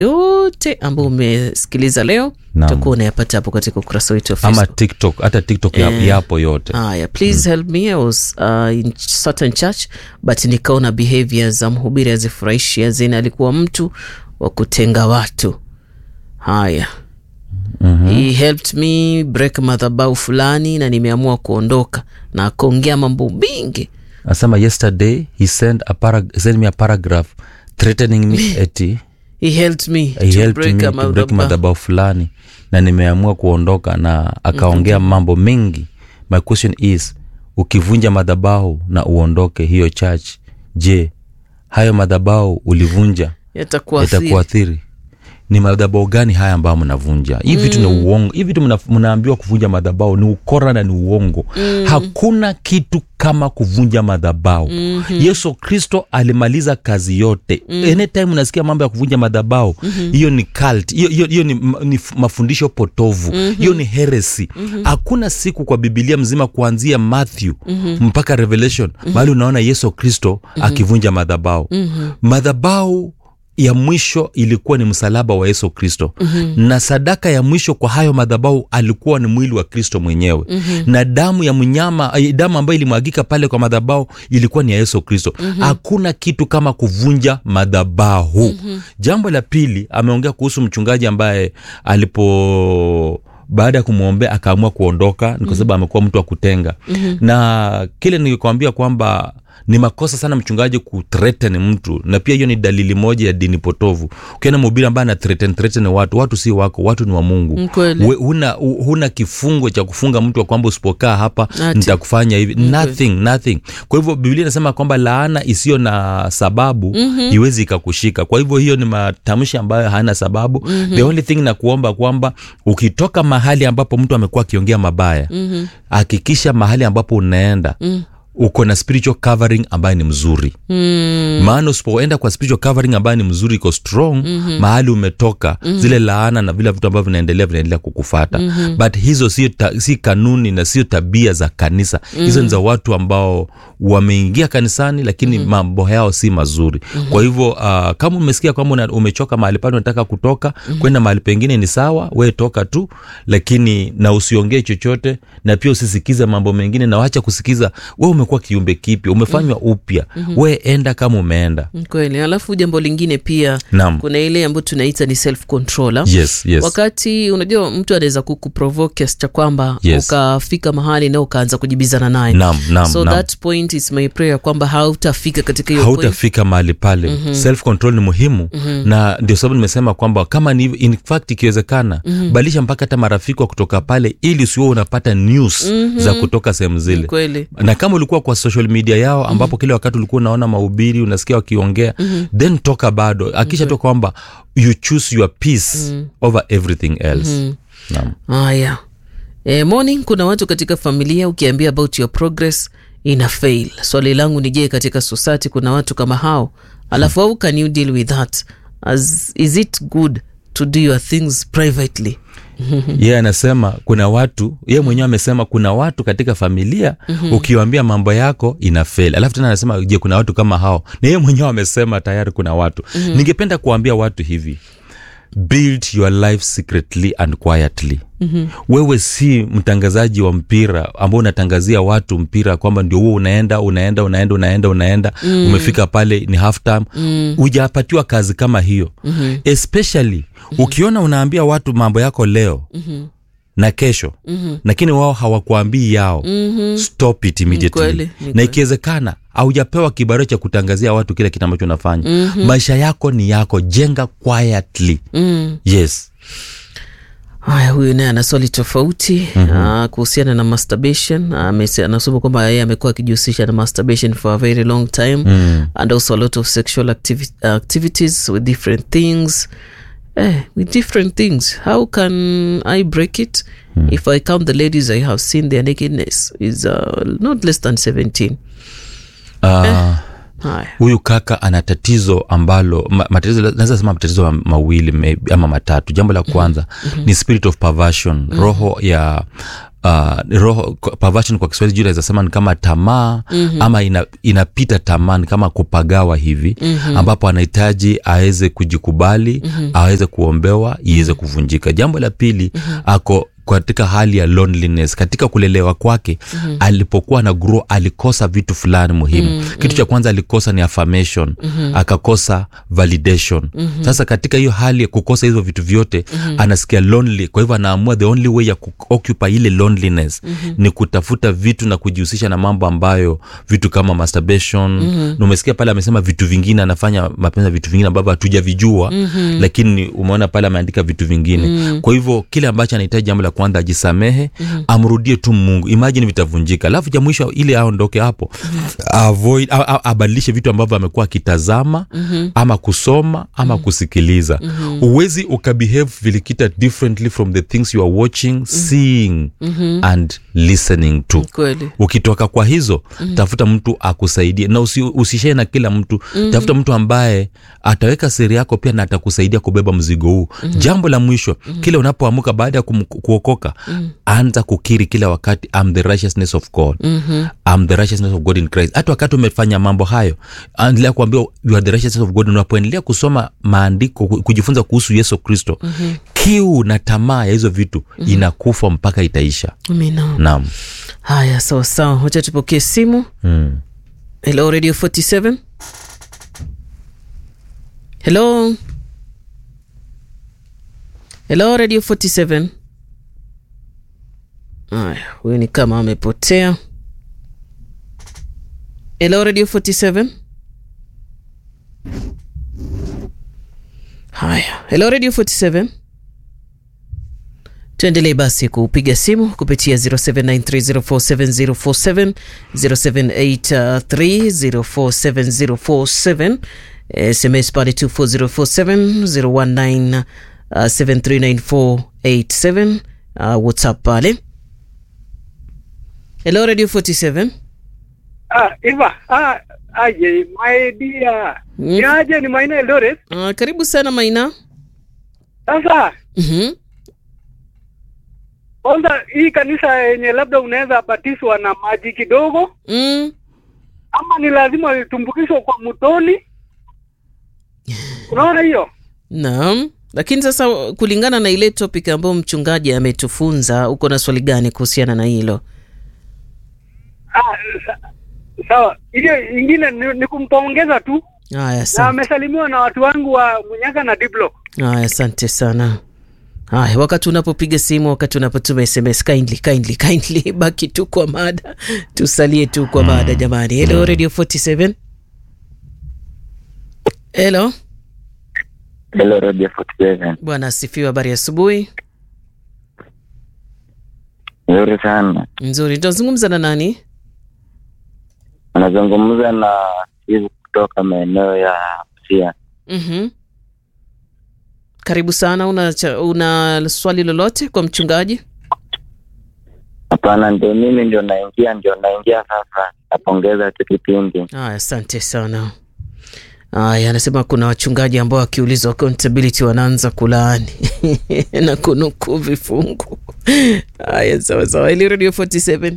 yote ambayo umesikiliza leo Naam. utakuwa unayapata hapo katika ukurasa wetu wa ama Facebook. tiktok hata tiktok ya- Eh. yapo yote Haya, please help me. I was uh, in certain church but nikaona behavior za mhubiri hazifurahishi, azini alikuwa mtu wa kutenga watu. Haya, he helped me break madhabau fulani na nimeamua kuondoka, na akaongea mambo mingi asema yesterday he sent, a parag- sent me a paragraph threatening me eti he helped me he to helped break me a to break madhabahu. madhabau fulani na nimeamua kuondoka na akaongea mambo mengi my question is ukivunja madhabahu na uondoke hiyo church je hayo madhabahu ulivunja Yatakuwa yatakuathiri ni madhabao gani haya ambayo mnavunja hii vitu ni uongo hii vitu mna- mnaambiwa kuvunja madhabao ni ukora na ni uongo mm. hakuna kitu kama kuvunja madhabao mm-hmm. yesu kristo alimaliza kazi yote mm. anytime unasikia mambo ya kuvunja madhabao hiyo mm-hmm. ni cult hiyo hiyo- hiyo ni, ma- ni f- mafundisho potovu hiyo mm-hmm. ni heresi hakuna siku kwa bibilia mzima kuanzia matthew mm-hmm. mpaka revelation mm-hmm. mahali unaona yesu kristo mm-hmm. akivunja madhabao mm-hmm. madhabao ya mwisho ilikuwa ni msalaba wa yesu kristo mm-hmm. na sadaka ya mwisho kwa hayo madhabau alikuwa ni mwili wa kristo mwenyewe mm-hmm. na damu ya mnyama eh, damu ambayo ilimwagika pale kwa madhabau ilikuwa ni ya yesu kristo hakuna mm-hmm. kitu kama kuvunja madhabahu mm-hmm. jambo la pili ameongea kuhusu mchungaji ambaye alipo baada ya kumwombea akaamua kuondoka ni kwa sababu amekuwa mtu wa kutenga mm-hmm. na kile nikikwambia kwamba ni makosa sana mchungaji kuthreaten mtu na pia hiyo ni dalili moja ya dini potovu ukiona mhubiri ambaye ana threaten, threaten watu watu si wako watu ni wa mungu Mm, kweli. We- huna, hu- huna kifungo cha kufunga mtu wa kwamba usipokaa hapa Ati. nitakufanya hivi nothing, nothing kwa hivyo biblia inasema kwamba laana isiyo na sababu mm-hmm. iwezi ikakushika kwa hivyo hiyo ni matamshi ambayo hana sababu mm-hmm. the only thing na kuomba kwamba ukitoka mahali ambapo mtu amekuwa akiongea mabaya hakikisha mahali ambapo unaenda mm uko na spiritual covering ambayo ni mzuri mm. maana usipoenda kwa spiritual covering ambayo ni mzuri iko strong mm-hmm. mahali umetoka mm-hmm. zile laana na vile vitu ambavyo vinaendelea vinaendelea kukufata mm-hmm. but hizo sio ta, si kanuni na sio tabia za kanisa mm-hmm. hizo ni za watu ambao wameingia kanisani lakini mm-hmm. mambo yao si mazuri mm-hmm. kwa hivyo uh, kama umesikia kwamba una- umechoka mahali pale unataka kutoka mm-hmm. kwenda mahali pengine ni sawa we toka tu lakini na usiongee chochote na pia usisikize mambo mengine na wacha kusikiza we umekuwa kiumbe kipya umefanywa upya mm-hmm. we enda kama umeenda Ni kweli alafu jambo lingine pia Naam. kuna ile ambayo tunaita ni self control ah. yes, yes. wakati unajua mtu anaweza kukuprovoke kiasi cha kwamba Yes. ukafika mahali na ukaanza kujibizana naye Naam, naam, so naam. that point is my prayer kwamba hautafika katika hiyo point hautafika mahali pale mm-hmm. self control ni muhimu mm-hmm. na ndio sababu nimesema kwamba kama ni in fact ikiwezekana mm-hmm. badilisha mpaka hata marafiki wa kutoka pale ili usiwe unapata news mm-hmm. za kutoka sehemu zile Ni kweli na kama ulikuwa kwa social media yao ambapo mm-hmm. kile wakati ulikuwa unaona mahubiri unasikia wakiongea mm-hmm. then toka bado akisha tu kwamba you choose your peace mm-hmm. over everything else mm-hmm. haya e, morning kuna watu katika familia ukiambia about your progress ina fail swali langu ni je katika society kuna watu kama hao alafu how can you deal with that As, is it good to do your things privately yeye yeah, anasema kuna watu yeye mwenyewe amesema kuna watu katika familia mm-hmm. ukiwambia mambo yako ina fail alafu tena anasema je kuna watu kama hao na yeye mwenyewe amesema tayari kuna watu mm-hmm. ningependa kuambia watu hivi build your life secretly and quietly mm-hmm. wewe si mtangazaji wa mpira ambao unatangazia watu mpira kwamba ndio huo unaenda unaenda unaenda unaenda unaenda mm. umefika pale ni half time mm. ujapatiwa kazi kama hiyo mm-hmm. especially mm-hmm. ukiona unaambia watu mambo yako leo mm-hmm na kesho mm-hmm. lakini wao hawakuambii yao mm-hmm. stop it Ni immediately kweli, ni na kweli. ikiwezekana aujapewa kibarua cha kutangazia watu kile kitu ambacho unafanya mm-hmm. maisha yako ni yako jenga quietly mm. yes haya huyu naye ana swali tofauti mm-hmm. kuhusiana na masturbation Amese- anasema kwamba yeye amekuwa akijihusisha na masturbation for a very long time mm. and also a lot of sexual activi- activities with different things eh, with different things how can i break it mm. if i count the ladies i have seen their nakedness is uh, not less than 17 uh, haya huyu kaka ana tatizo ambalo ma, matatizo naweza sema matatizo ma- mawili maybe, ama matatu jambo la kwanza mm-hmm. ni spirit of perversion mm-hmm. roho ya Uh, roho kwa- perversion kwa kiswahili juu naweza sema ni kama tamaa mm-hmm. ama ina, inapita tamaa ni kama kupagawa hivi mm-hmm. ambapo anahitaji aweze kujikubali mm-hmm. aweze kuombewa iweze kuvunjika jambo la pili mm-hmm. ako katika hali ya loneliness katika kulelewa kwake mm-hmm. alipokuwa na grow alikosa vitu fulani muhimu mm-hmm. kitu cha kwanza alikosa ni affirmation mm-hmm. akakosa validation mm-hmm. sasa katika hiyo hali ya kukosa hizo vitu vyote mm-hmm. anasikia lonely kwa hivyo anaamua the only way ya kuoccupy ile loneliness mm-hmm. ni kutafuta vitu na kujihusisha na mambo ambayo vitu kama masturbation mm-hmm. na umesikia pale amesema vitu vingine anafanya mapenzi ya vitu vingine ambavyo hatujavijua mm-hmm. lakini umeona pale ameandika vitu vingine mm-hmm. kwa hivyo kile ambacho anahitaji jambo la kwanza ajisamehe mm-hmm. amrudie tu mungu imajini vitavunjika alafu cha mwisho ili aondoke hapo mm-hmm. avoid a- a- abadilishe vitu ambavyo amekuwa akitazama mm-hmm. ama kusoma ama mm-hmm. kusikiliza huwezi mm-hmm. ukabehave vilikita differently from the things you are watching mm-hmm. seeing mm-hmm. and listening to kweli ukitoka kwa hizo mm. tafuta mtu akusaidie na usi, usishee na kila mtu mm. tafuta mtu ambaye ataweka siri yako pia na atakusaidia kubeba mzigo huu mm. jambo la mwisho mm. kile unapoamuka baada ya kum- kuokoka mm. anza kukiri kila wakati I'm the righteousness of God mm-hmm. I'm the righteousness of God in Christ hata wakati umefanya mambo hayo endelea kuambia you are the righteousness of God unapoendelea kusoma maandiko ku- kujifunza kuhusu Yesu Kristo mm-hmm. kiu na tamaa ya hizo vitu mm-hmm. inakufa mpaka itaisha amina naam haya sawa sawa wacha tupokee simu mm. hello radio 47 hello hello radio 47 haya huyu ni kama amepotea hello radio 47 haya hello radio 47 tuendelee basi kupiga simu kupitia 0793047047 0783047047 sms pale 24047 019739487 uh, whatsapp pale hello radio 47 Ah, Eva, ah, aje, my dear. Mm. Ni aje ni Maina Eldoret. uh, karibu sana maina Sasa, mm-hmm. kwanza hii kanisa yenye labda unaweza batiswa na maji kidogo mm. ama ni lazima litumbukishwe kwa mtoni? Unaona hiyo? naam lakini sasa kulingana na ile topic ambayo mchungaji ametufunza uko na swali gani kuhusiana na hilo Ah, sa, sawa. Hiyo ingine ni, ni kumpongeza tu haya na asante amesalimiwa na watu wangu wa Munyaka na Diblo. haya asante sana haya wakati unapopiga simu wakati unapotuma sms kindly kindly kindly baki tu kwa mada tusalie tu kwa mada jamani hello radio 47 hello Hello Radio 47. bwana asifiwe habari ya asubuhi Nzuri sana. nzuri tunazungumza na nani Anazungumza na Steve kutoka maeneo ya Busia. mm-hmm. karibu sana una, cha- una swali lolote kwa mchungaji Hapana, ndio mimi ndio naingia, ndio naingia sasa. Napongeza tu kipindi. Haya, asante sana. Haya, anasema kuna wachungaji ambao wakiulizwa accountability wanaanza kulaani na kunukuu vifungu. Haya, sawa sawa. Ili Radio 47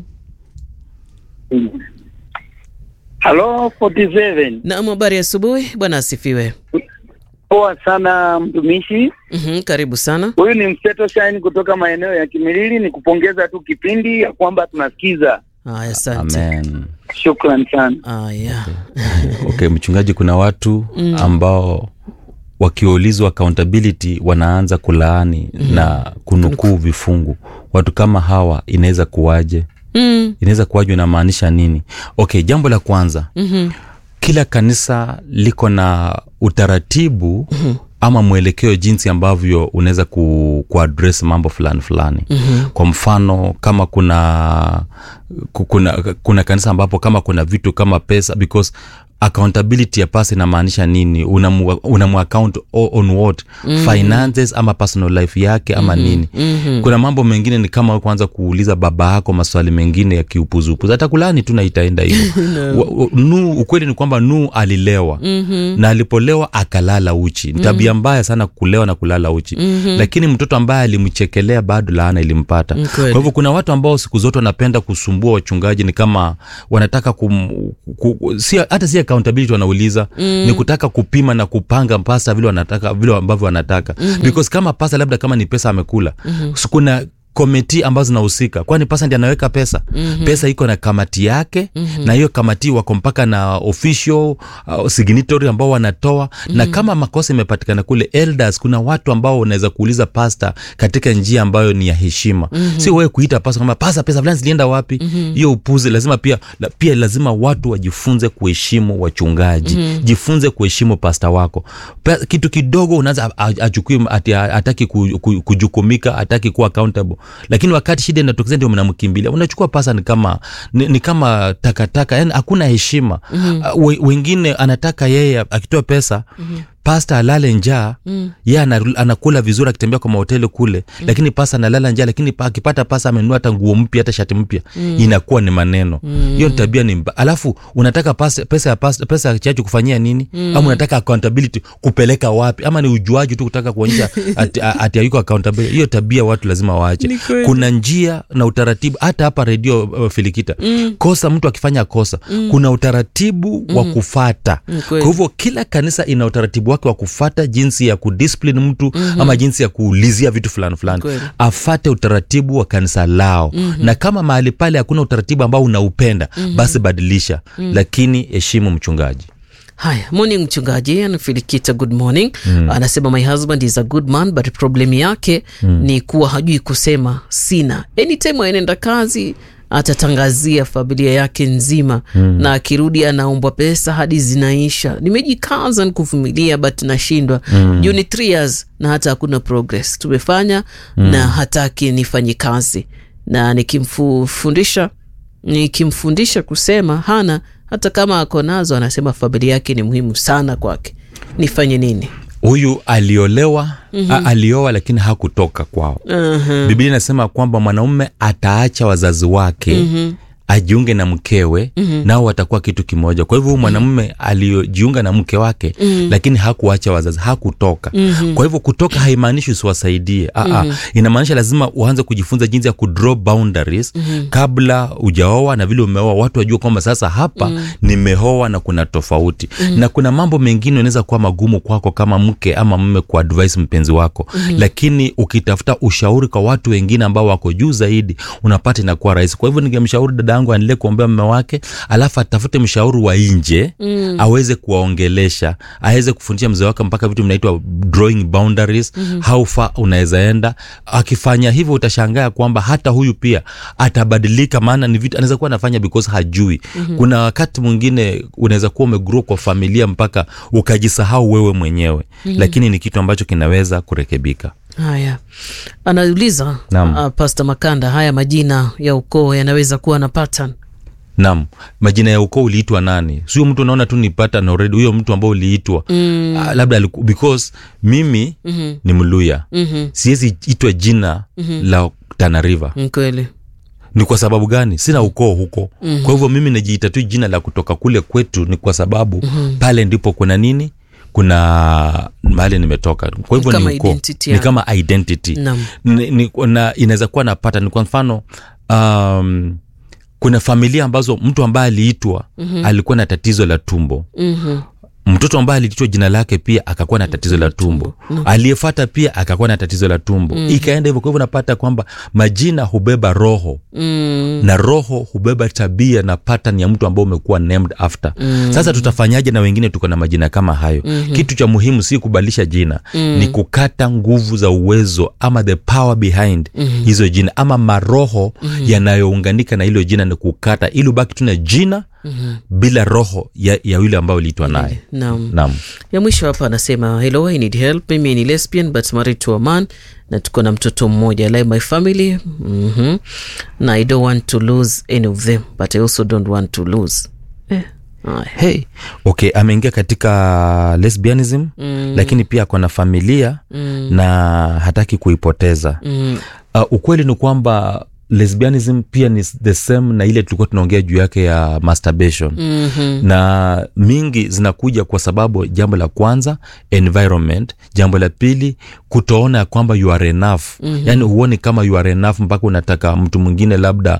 Hello 47. naam, habari ya asubuhi bwana, asifiwe. Poa sana mtumishi. Mhm, karibu sana. Huyu ni Mseto Shine kutoka maeneo ya Kimilili. Ni kupongeza tu kipindi ya kwamba tunasikiza. Haya, asante. amen Shukran sana. Haya, okay mchungaji kuna watu ambao wakiulizwa accountability wanaanza kulaani na kunukuu vifungu watu kama hawa inaweza kuwaje mm, inaweza kuwaje inamaanisha nini okay jambo la kwanza mhm, kila kanisa liko na utaratibu mm-hmm. ama mwelekeo jinsi ambavyo unaweza ku, kuaddress mambo fulani fulani mm-hmm. kwa mfano kama kuna ku- kuna kuna kanisa ambapo kama kuna vitu kama pesa because accountability ya pasa inamaanisha nini unamu, unamu account o- on what mm-hmm. finances ama personal life yake ama mm-hmm. nini mm-hmm. kuna mambo mengine ni kama kwanza kuuliza baba yako maswali mengine ya kiupuzupuzu hata kulani tu na itaenda hivyo no. nu ukweli ni kwamba nu alilewa mm-hmm. na alipolewa akalala uchi ni tabia mm-hmm. mbaya sana kulewa na kulala uchi mm-hmm. lakini mtoto ambaye alimchekelea bado laana ilimpata Ni kwa kweli. hivyo kuna watu ambao siku zote wanapenda kusumbua wachungaji ni kama wanataka kum, ku, ku- si, hata si accountability wanauliza mm. ni kutaka kupima na kupanga pasa vile wanataka vile ambavyo wanataka mm-hmm. because kama pasa labda kama ni pesa amekula mm-hmm. kuna komiti ambazo zinahusika kwani pasa ndi anaweka pesa mm-hmm. pesa iko na kamati yake mm-hmm. na hiyo kamati wako mpaka na official uh, signatory ambao wanatoa mm-hmm. na kama makosa imepatikana kule elders kuna watu ambao unaweza kuuliza pasta katika njia ambayo ni ya heshima mm-hmm. sio wewe kuita pasta kama pasta pesa fulani zilienda wapi hiyo mm-hmm. upuzi lazima pia la, pia lazima watu wajifunze kuheshimu wachungaji mm-hmm. jifunze kuheshimu pasta wako Pe, kitu kidogo unaanza a- a- achukui ati hataki ku, ku, kujukumika hataki kuwa accountable lakini wakati shida inatokezea ndio mnamkimbilia unachukua pasa ni kama ni, ni kama takataka yani hakuna heshima mm-hmm. uh, we, wengine anataka yeye akitoa pesa mm-hmm pasta alale njaa mm. ye ana- anakula vizuri akitembea kwa mahoteli kule mm. lakini pasta analala njaa lakini pa- akipata pasa amenunua hata nguo mpya hata shati mpya mm. inakuwa ni maneno hiyo mm. tabia ni mba. alafu unataka pasa, pesa ya pasta, pesa ya chachu kufanyia nini mm. ama unataka accountability kupeleka wapi ama ni ujuaji tu kutaka kuonyesha ati, ati hayuko accountability hiyo tabia watu lazima waache Ni kweli. kuna njia na utaratibu hata hapa redio uh, filikita mm. kosa mtu akifanya kosa mm. kuna utaratibu mm. wa kufata Ni kwa kweli. hivyo kila kanisa ina utaratibu wake wa kufata jinsi ya kudiscipline mtu mm-hmm. ama jinsi ya kuulizia vitu fulani fulani Kweli. afate utaratibu wa kanisa lao mm-hmm. na kama mahali pale hakuna utaratibu ambao unaupenda mm-hmm. basi badilisha mm-hmm. lakini heshimu mchungaji haya morning mchungaji anafilikita good morning mm. anasema my husband is a good man but problem yake mm. ni kuwa hajui kusema sina anytime anaenda kazi atatangazia familia yake nzima mm. na akirudi anaombwa pesa hadi zinaisha nimejikaza nikuvumilia but nashindwa mm. juu ni three years na hata hakuna progress tumefanya mm. na hataki nifanye kazi na nikimfundisha nikimfundisha kusema hana hata kama ako nazo anasema familia yake ni muhimu sana kwake nifanye nini huyu aliolewa mm-hmm. alioa lakini hakutoka kwao uh-huh. biblia inasema kwamba mwanaume ataacha wazazi wake mm-hmm ajiunge na mkewe mm-hmm. nao watakuwa kitu kimoja kwa hivyo huyu mwanamume aliyojiunga na mke wake mm-hmm. lakini hakuacha wazazi hakutoka mm-hmm. kwa hivyo kutoka haimaanishi usiwasaidie mm-hmm. inamaanisha lazima uanze kujifunza jinsi ya kudraw boundaries mm-hmm. kabla ujaoa na vile umeoa watu wajue kwamba sasa hapa mm-hmm. nimeoa na kuna tofauti mm-hmm. na kuna mambo mengine unaweza kuwa magumu kwako kama mke ama mme kuadvise mpenzi wako mm-hmm. lakini ukitafuta ushauri kwa watu wengine ambao wako juu zaidi unapata inakuwa rahisi kwa hivyo ningemshauri dada yangu aendelee kuombea mme wake alafu atafute mshauri wa nje mm. aweze kuwaongelesha aweze kufundisha mzee wake mpaka vitu vinaitwa drawing boundaries mm-hmm. how far unaweza enda akifanya hivyo utashangaa kwamba hata huyu pia atabadilika maana ni vitu anaweza kuwa anafanya because hajui mm-hmm. kuna wakati mwingine unaweza kuwa umegrow kwa familia mpaka ukajisahau wewe mwenyewe mm-hmm. lakini ni kitu ambacho kinaweza kurekebika haya anauliza Naam. uh, pasta makanda haya majina ya ukoo yanaweza kuwa na pattern nam majina ya ukoo uliitwa nani sio mtu unaona tu ni pattern already huyo mtu ambao uliitwa mm. uh, labda aliku, because mimi mm-hmm. ni mluya mm-hmm. siwezi itwa jina mm-hmm. la tana river Ni kweli ni kwa sababu gani sina ukoo huko mm-hmm. kwa hivyo mimi najiita tu jina la kutoka kule kwetu ni kwa sababu mm-hmm. pale ndipo kuna nini kuna mahali nimetoka kwa hivyo Ni ni, kama ukoo identity ni yako. kama identity Naam. ni, ni, na inaweza kuwa na pattern kwa mfano um, kuna familia ambazo mtu ambaye aliitwa mm-hmm. alikuwa na tatizo la tumbo mm-hmm. mtoto ambaye aliitwa jina lake pia akakuwa na tatizo la tumbo aliyefata pia akakuwa na tatizo la tumbo mm. ikaenda hivyo kwa hivyo napata kwamba majina hubeba roho mm. na roho hubeba tabia na pattern ya mtu ambao umekuwa named after mm. sasa tutafanyaje na wengine tuko na majina kama hayo mm-hmm. kitu cha muhimu si kubadilisha jina mm. ni kukata nguvu za uwezo ama the power behind mm-hmm. hizo jina ama maroho mm-hmm. yanayounganika na hilo jina ni kukata ili ubaki tu na jina mm-hmm. bila roho ya, ya yule ambayo uliitwa naye naam naam ya mwisho hapa anasema hello i need help mimi ni lesbian but married to a man na tuko na mtoto mmoja I like my family mm-hmm. na i don't want to lose any of them but i also don't want to lose eh. Haya. hey, okay ameingia katika lesbianism Mm. lakini pia ako na familia Mm. na hataki kuipoteza Mm. uh, ukweli ni kwamba lesbianism pia ni the same na ile tulikuwa tunaongea juu yake ya masturbation Mhm. na mingi zinakuja kwa sababu jambo la kwanza environment jambo la pili kutoona ya kwamba you are enough mm-hmm. yaani huoni kama you are enough mpaka unataka mtu mwingine labda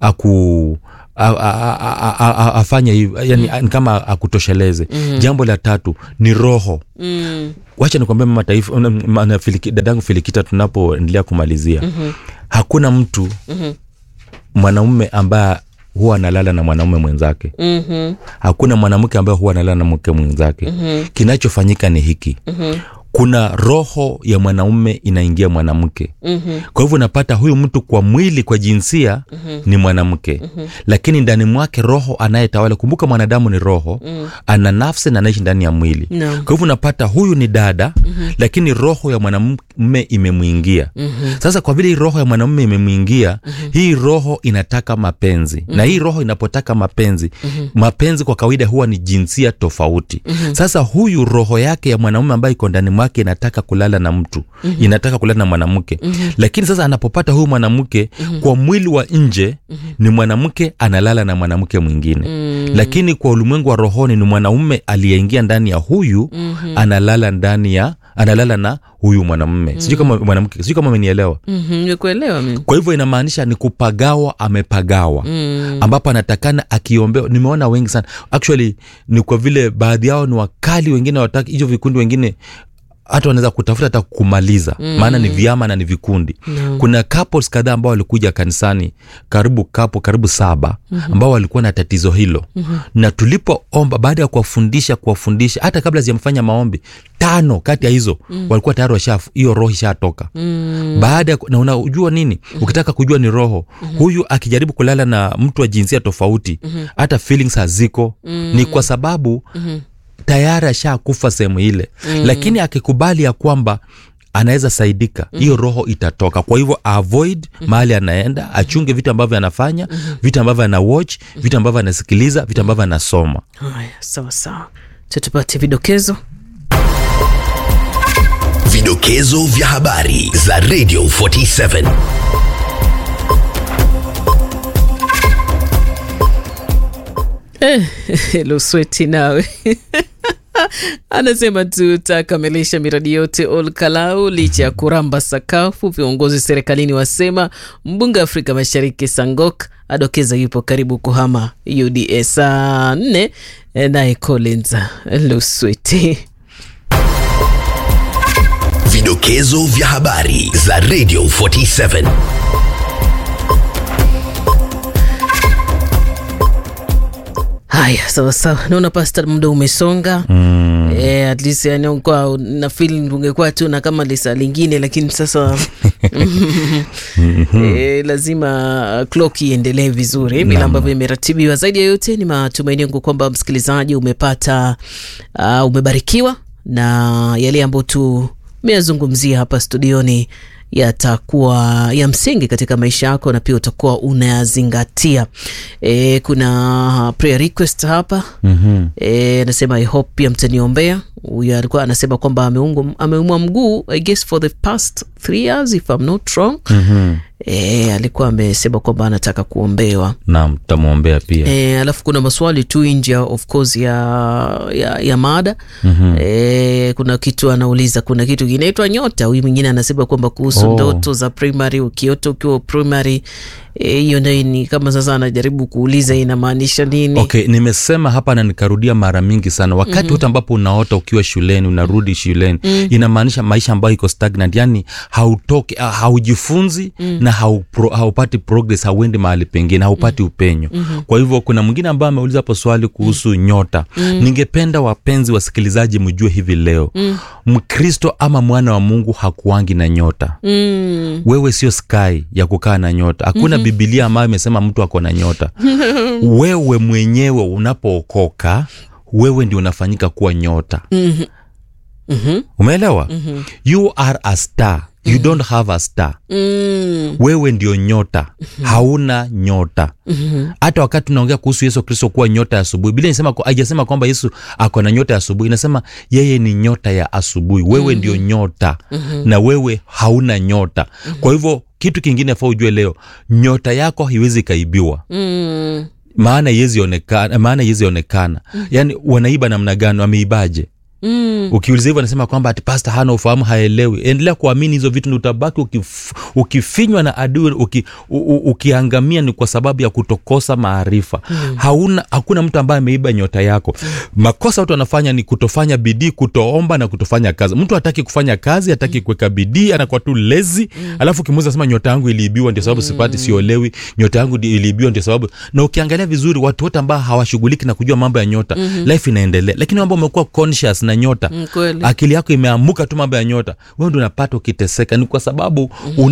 aku a- a- a- a- a- afanye hivi yani mm. kama akutosheleze mm. jambo la tatu ni roho Mm. wacha nikwambia mama taifa na- ma- na Filiki- dadangu filikita tunapoendelea kumalizia mm-hmm. hakuna mtu Mhm. mwanaume ambaye huwa analala na mwanaume mwenzake Mhm. hakuna mwanamke ambaye huwa analala na mke mwenzake mm-hmm. kinachofanyika ni hiki mm-hmm. kuna roho ya mwanaume inaingia mwanamke Mhm. kwa hivyo unapata huyu mtu kwa mwili kwa jinsia mm-hmm. ni mwanamke mm-hmm. lakini ndani mwake roho anayetawala kumbuka mwanadamu ni roho mm. ana nafsi na anaishi ndani ya mwili Naam. kwa hivyo unapata huyu ni dada mm-hmm. lakini roho ya mwanamume imemwingia mm-hmm. sasa kwa vile hii roho ya mwanamume imemwingia mm-hmm. hii roho inataka mapenzi mm-hmm. na hii roho inapotaka mapenzi mm-hmm. mapenzi kwa kawaida huwa ni jinsia tofauti mm-hmm. sasa huyu roho yake ya mwanamume ambaye iko ndani mwake inataka kulala na mtu mm-hmm. inataka kulala na mwanamke mm-hmm. lakini sasa anapopata huyu mwanamke mm-hmm. kwa mwili wa nje mm-hmm. ni mwanamke analala na mwanamke mwingine mm-hmm. lakini kwa ulimwengu wa rohoni ni mwanaume aliyeingia ndani ya huyu mm-hmm. analala ndani ya analala na huyu mwanamume mm-hmm. sijui kama mwanamke sijui kama amenielewa Mhm. Nimekuelewa mimi. kwa hivyo inamaanisha ni kupagawa amepagawa mm. ambapo anatakana akiombewa nimeona wengi sana actually ni kwa vile baadhi yao ni wakali wengine wataki hicho vikundi wengine hata wanaweza kutafuta hata kumaliza mm. maana ni vyama na ni vikundi mm. kuna couples kadhaa ambao walikuja kanisani karibu kapo karibu saba mm-hmm. ambao walikuwa na tatizo hilo mm-hmm. na tulipoomba baada ya kuwafundisha kuwafundisha hata kabla sijamfanya maombi tano kati ya hizo mm. walikuwa tayari washa hiyo roho ishatoka mm. baada ya ku- na unajua nini mm-hmm. ukitaka kujua ni roho mm-hmm. huyu akijaribu kulala na mtu wa jinsia tofauti mm-hmm. hata feelings haziko mm-hmm. ni kwa sababu mm-hmm tayari ashakufa sehemu ile mm. lakini akikubali ya kwamba anaweza saidika hiyo mm. roho itatoka kwa hivyo avoid mm. mahali anaenda achunge vitu ambavyo anafanya mm. vitu ambavyo ana watch mm. vitu ambavyo anasikiliza vitu ambavyo anasoma Haya, sawa sawa. Tutupate vidokezo. Vidokezo vya habari za Radio 47. Eh, Lusweti nawe anasema tutakamilisha miradi yote Olkalau licha ya kuramba sakafu. Viongozi serikalini wasema mbunge wa Afrika Mashariki Sangok adokeza yupo karibu kuhama UDA. Saa nne eh, naye Collins Lusweti. Vidokezo vya habari za Radio 47. Haya, sawa sawa, naona pasta, muda umesonga mm. Eh, at least yani kwa na feel ungekuwa tu na kama lisa lingine, lakini sasa eh, lazima clock iendelee vizuri vile ambavyo imeratibiwa. Zaidi ya yote, ni matumaini yangu kwamba msikilizaji umepata uh, umebarikiwa na yale ambayo tumeyazungumzia hapa studioni yatakuwa ya msingi katika maisha yako na pia utakuwa unayazingatia. E, kuna prayer request hapa mm-hmm. E, anasema I hope pia mtaniombea. Huyu alikuwa anasema kwamba ameungwa- ameumwa mguu I guess for the past three years if I'm not wrong mm-hmm. E, alikuwa amesema kwamba anataka kuombewa naam tutamwombea pia E, alafu kuna maswali tu nje of course ya, ya, ya mada mm-hmm. E, kuna kitu anauliza, kuna kitu kinaitwa nyota. Huyu mwingine anasema kwamba kuhusu Oh. ndoto za primary, ukiota ukiwa primary eh, hiyo nayo ni kama sasa anajaribu kuuliza inamaanisha nini? okay nimesema hapa na nikarudia mara mingi sana wakati wote mm-hmm. ambapo unaota ukiwa shuleni unarudi shuleni mm. inamaanisha maisha ambayo iko stagnant yani hautoki ah, haujifunzi mm. na haupro, haupati progress hauendi mahali pengine haupati mm. upenyo mm-hmm. kwa hivyo kuna mwingine ambaye ameuliza hapo swali kuhusu mm. nyota mm. ningependa wapenzi wasikilizaji mjue hivi leo mm. mkristo ama mwana wa mungu hakuangi na nyota Mm, wewe sio sky ya kukaa na nyota hakuna mm-hmm. bibilia ambayo imesema mtu ako na nyota wewe mwenyewe unapookoka wewe ndio unafanyika kuwa nyota mhm. Mhm. umeelewa mm-hmm. you are a star you mm-hmm. don't have a star Mm. wewe ndio nyota mm-hmm. hauna nyota mm-hmm. hata wakati tunaongea kuhusu yesu kristo kuwa nyota ya asubuhi biblia inasema haijasema kwamba yesu ako na nyota ya asubuhi inasema yeye ni nyota ya asubuhi wewe mm-hmm. ndio nyota mm-hmm. na wewe hauna nyota mm-hmm. kwa hivyo kitu kingine faa ujue leo nyota yako haiwezi ikaibiwa Mm. maana iwezi onekana maana iwezi onekana mm-hmm. yaani wanaiba namna gani wameibaje Mm. ukiuliza hivyo anasema kwamba ati pasta hana ufahamu haelewi endelea kuamini hizo vitu ndi utabaki ukif, ukifinywa na adui uki, u, u, ukiangamia ni kwa sababu ya kutokosa maarifa mm. hauna hakuna mtu ambaye ameiba nyota yako mm. makosa watu wanafanya ni kutofanya bidii kutoomba na kutofanya kazi mtu hataki kufanya kazi hataki kuweka bidii anakuwa tu lezi mm. alafu ukimuuza sema nyota yangu iliibiwa ndio sababu mm. sipati siolewi nyota yangu ndi- iliibiwa ndio sababu na ukiangalia vizuri watu wote ambao hawashughuliki na kujua mambo ya nyota mm-hmm. life inaendelea lakini ambao umekuwa conscious na nyota Mm, kweli. akili yako imeamuka tu mambo ya nyota wewe ndio unapata ukiteseka ni kwa sababu mm-hmm.